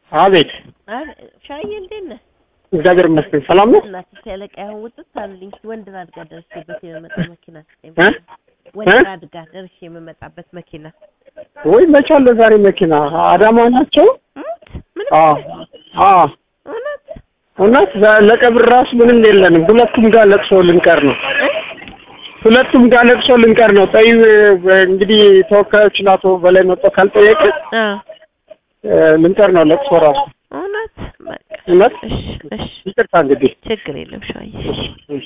አቤት አረ ሻዬ እንዴት ነህ? እግዚአብሔር ይመስገን ሰላም ነው። እናትህ ሲያለቃ ይሁን ውጥት አሉልኝ። እስኪ ወንድን አድጋ ደርሼበት የምመጣ መኪና ስጠኝ። እ? ወንድን አድጋ ደርሼ የምመጣበት መኪና ወይ መቼ አለ ዛሬ መኪና አዳማ ናቸው? እውነት? ምንም አዎ የለም? አዎ እውነት? እውነት ዛ- ለቀብር ራሱ ምንም የለንም። ሁለቱም ጋር ለቅሶ ልንቀር ነው። ሁለቱም ጋር ለቅሶ ልንቀር ነው። ጠይ እንግዲህ ተወካዮችን አቶ በላይ መጥቶ ካልጠየቀ አ እ፣ ልንቀር ነው ለቅሶ ራሱ እውነት? በቃ እውነት እሺ እሺ ይቅርታ እንግዲህ ችግር የለም ሻዬ እሺ።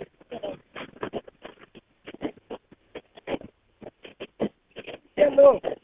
Hello.